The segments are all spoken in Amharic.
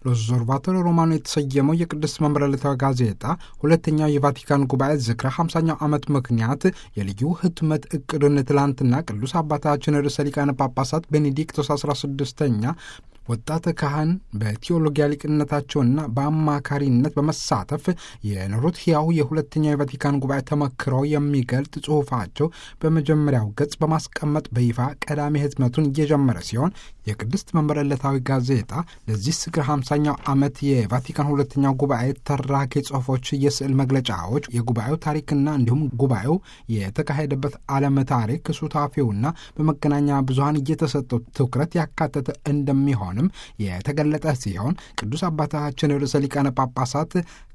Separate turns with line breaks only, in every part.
ሎዞርቫቶሪ ሮማኖ የተሰየመው የቅድስት መንበረ ዕለታዊ ጋዜጣ ሁለተኛው የቫቲካን ጉባኤ ዝክረ 50ኛው ዓመት ምክንያት የልዩ ህትመት እቅዱን ትላንትና ቅዱስ አባታችን ርዕሰ ሊቃነ ጳጳሳት ቤኔዲክቶስ 16ኛ ወጣት ካህን በቴዎሎጊያ ሊቅነታቸውና በአማካሪነት በመሳተፍ የኖሩት ሕያው የሁለተኛው የቫቲካን ጉባኤ ተመክሮ የሚገልጥ ጽሑፋቸው በመጀመሪያው ገጽ በማስቀመጥ በይፋ ቀዳሚ ህትመቱን እየጀመረ ሲሆን የቅድስት መንበረ ዕለታዊ ጋዜጣ ለዚህ ዝክረ 50ኛው ዓመት የቫቲካን ሁለተኛው ጉባኤ ተራኪ ጽሑፎች፣ የስዕል መግለጫዎች፣ የጉባኤው ታሪክና እንዲሁም ጉባኤው የተካሄደበት ዓለም ታሪክ ሱታፊውና በመገናኛ ብዙኃን እየተሰጠው ትኩረት ያካተተ እንደሚሆን ም የተገለጠ ሲሆን ቅዱስ አባታችን ርዕሰ ሊቃነ ጳጳሳት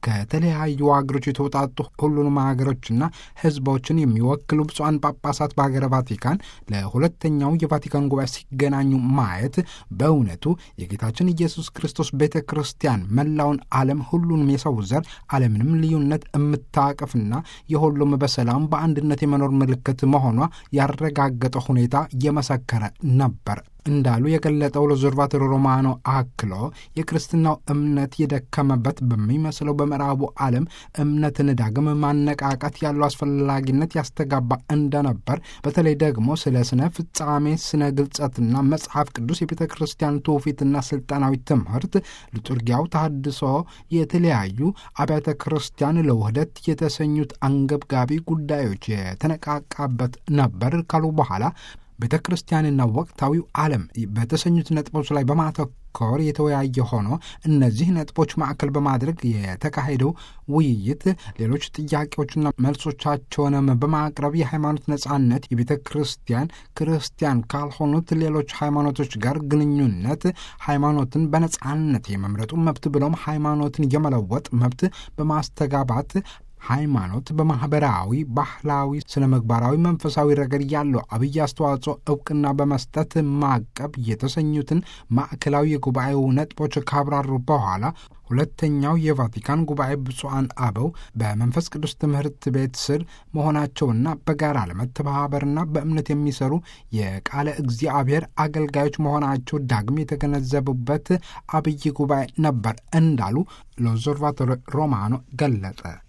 ከተለያዩ ሀገሮች የተውጣጡ ሁሉንም ሀገሮችና ሕዝቦችን የሚወክሉ ብፁዓን ጳጳሳት በሀገረ ቫቲካን ለሁለተኛው የቫቲካን ጉባኤ ሲገናኙ ማየት በእውነቱ የጌታችን ኢየሱስ ክርስቶስ ቤተ ክርስቲያን መላውን ዓለም ሁሉንም የሰው ዘር ዓለምንም ልዩነት የምታቅፍና የሁሉም በሰላም በአንድነት የመኖር ምልክት መሆኗ ያረጋገጠ ሁኔታ የመሰከረ ነበር እንዳሉ የገለጠው ለዞርቫቶሪ ሮማኖ አክሎ የክርስትናው እምነት የደከመበት በሚመስለው በምዕራቡ ዓለም እምነትን ዳግም ማነቃቃት ያለው አስፈላጊነት ያስተጋባ እንደነበር በተለይ ደግሞ ስለ ስነ ፍጻሜ፣ ስነ ግልጸትና መጽሐፍ ቅዱስ የቤተ ክርስቲያን ትውፊትና ስልጣናዊ ትምህርት፣ ሊቱርጊያው ተሐድሶ፣ የተለያዩ አብያተ ክርስቲያን ለውህደት የተሰኙት አንገብጋቢ ጉዳዮች የተነቃቃበት ነበር ካሉ በኋላ ቤተ ክርስቲያንና ወቅታዊው ዓለም በተሰኙት ነጥቦች ላይ በማተኮር የተወያየ ሆኖ እነዚህ ነጥቦች ማዕከል በማድረግ የተካሄደው ውይይት ሌሎች ጥያቄዎችና መልሶቻቸውንም በማቅረብ የሃይማኖት ነጻነት፣ የቤተ ክርስቲያን ክርስቲያን ካልሆኑት ሌሎች ሃይማኖቶች ጋር ግንኙነት፣ ሃይማኖትን በነጻነት የመምረጡ መብት ብሎም ሃይማኖትን የመለወጥ መብት በማስተጋባት ሃይማኖት በማኅበራዊ፣ ባህላዊ፣ ስነ ምግባራዊ፣ መንፈሳዊ ረገድ ያለው አብይ አስተዋጽኦ እውቅና በመስጠት ማቀብ የተሰኙትን ማዕከላዊ የጉባኤው ነጥቦች ካብራሩ በኋላ ሁለተኛው የቫቲካን ጉባኤ ብፁዓን አበው በመንፈስ ቅዱስ ትምህርት ቤት ስር መሆናቸውና በጋራ ለመተባበርና በእምነት የሚሰሩ የቃለ እግዚአብሔር አገልጋዮች መሆናቸው ዳግም የተገነዘቡበት አብይ ጉባኤ ነበር እንዳሉ ሎዞርቫቶሪ ሮማኖ ገለጠ።